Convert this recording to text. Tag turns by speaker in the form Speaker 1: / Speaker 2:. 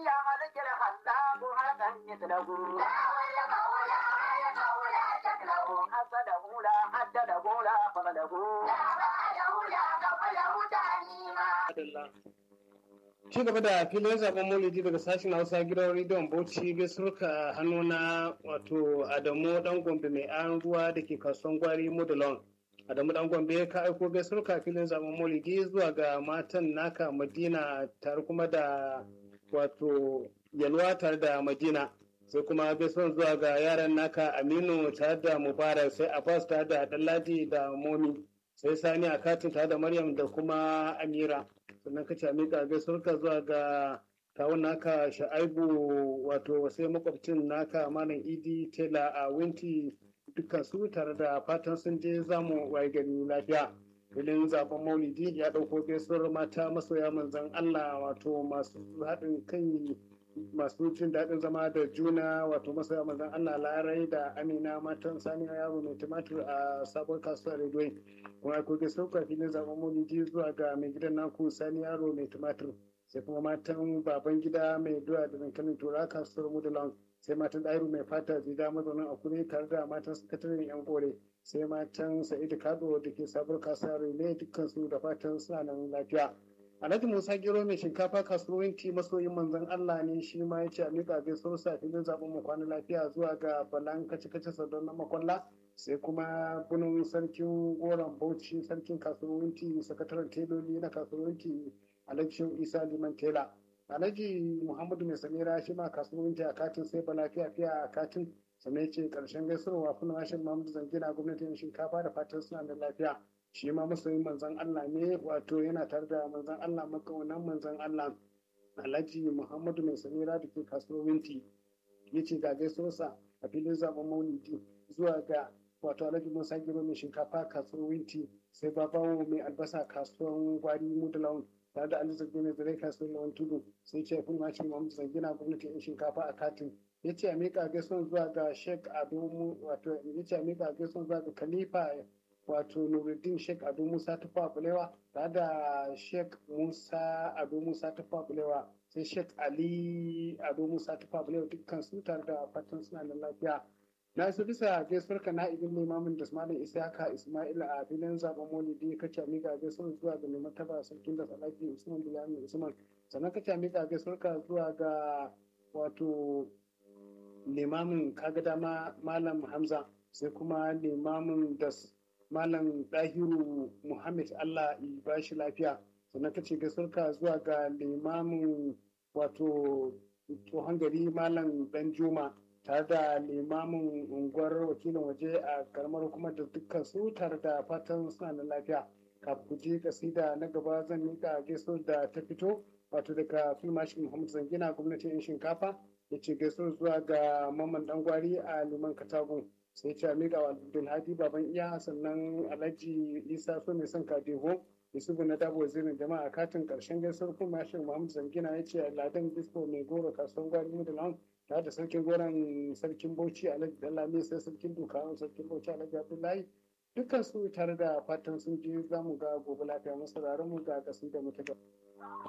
Speaker 1: يا ملك الخلاق هذا مثله حسده لا حدده لا فضله
Speaker 2: Ci gaba da filin zaben maulidi daga sashen Hausa gidan rediyon Bauchi gaisuruka hannu na wato Adamu dan Gombe mai an ruwa da ke kasuwan gwari Modulon. Adamu dan Gombe ka aiko gaisuruka filin zaben maulidi zuwa ga matan naka Madina tare kuma da wato Yalwa tare da Madina. Sai kuma gaisuwan zuwa ga yaran naka Aminu tare da Mubarak sai Abbas tare da Ɗanladi da Momi. Sai Sani a katin tare da Maryam da kuma Amira. sannan ka cami ka gaisuwarka zuwa ga kawun naka sha'aibu wato sai makwabcin naka malam idi tela a winti dukkan su tare da fatan sun je zamu waye gari lafiya filin zaben maulidi ya ɗauko gaisuwar mata masoya manzan allah wato masu haɗin kai masu jin daɗin zama da juna wato masoya manzan allah larai da amina matan sani yaro mai tumatur a sabon kasuwar rediyo kuma akwai gaisuwar filin zaben maulidi zuwa ga mai gidan naku sani yaro mai tumatur sai kuma matan baban gida mai doya da dankalin tura kasuwar mudulan sai matan ɗairu mai fata zida mazaunin akure tare da matan sakataren yan kore sai matan sa'idu kado da ke sabuwar kasuwar ne dukkan su da fatan suna nan lafiya alhaji musa gero mai shinkafa kasuwanci masoyin manzon allah ne shi ma ya ce a miƙa gaisuwar sa filin zaben mu kwana lafiya zuwa ga balan kace-kace sadon na makwalla sai kuma bunin sarkin goron bauchi sarkin kasuwanci sakataren teloli na kasuwanci alhaji isa liman tela alhaji muhammadu mai samira shi ma kasuwanci a katin sai ba lafiya fiya a katin sannan ce karshen gaisuwa kuma mashin mahmudu zangina gwamnatin shinkafa da fatan suna da lafiya shi ma masoyin manzon allah ne wato yana tare da manzon allah makaunan manzon allah alhaji muhammadu mai samira da ke kasuwanci ya ce ga gaisuwarsa a filin zaben maulidi zuwa ga wato alhaji musa giro mai shinkafa kasuwar winti sai babawo mai albasa kasuwar gwari mudulawan tare da alizar mai zare kasuwar lawan tudu sai ce kun mashin muhammadu zangina gwamnati yan shinkafa a katin ya ce a miƙa gaisuwan zuwa ga sheik ado wato ya ce a miƙa gaisuwan zuwa ga khalifa wato nuruddin sheik ado musa tufa bulewa tare da sheik musa ado musa tufa bulewa sai sheik ali ado musa tufa bulewa dukkan su tare da fatan suna da lafiya na su bisa gaisuwar ka na ibin limamin da malam isaka ismail a filin zaben maulidi ka ce miƙa gaisuwar zuwa ga mai martaba sarkin da salaki usman bilani usman sannan ka ce miƙa gaisuwar ka zuwa ga wato limamin kaga dama malam hamza sai kuma limamin da malam dahiru muhammad allah ya ba shi lafiya sannan ka ce gaisuwar ka zuwa ga limamin wato tsohon gari malam dan juma tare da limamin unguwar wakilin waje a karamar hukumar da dukkan su tare da fatan suna da lafiya kafin ku je kasida na gaba zan mika gaisuwar da ta fito wato daga filmashin muhammad zangina gwamnatin yan shinkafa ya ce gaisuwar zuwa ga mamman dangwari a liman katagun sai ce mika wa abdulhadi baban iya sannan alhaji isa so mai son kadeho yusufu na dabo zirin jama'a katin karshen gaisuwar filmashin muhammad zangina ya ce ladan disco mai goro kasuwan gwari mudulan tare da sarkin goron sarkin bauchi alhaji dalami sai sarkin dukawan sarkin bauchi alhaji abdullahi dukkan su tare da fatan sun je za mu ga gobe lafiya masu mu ga kasu da mutu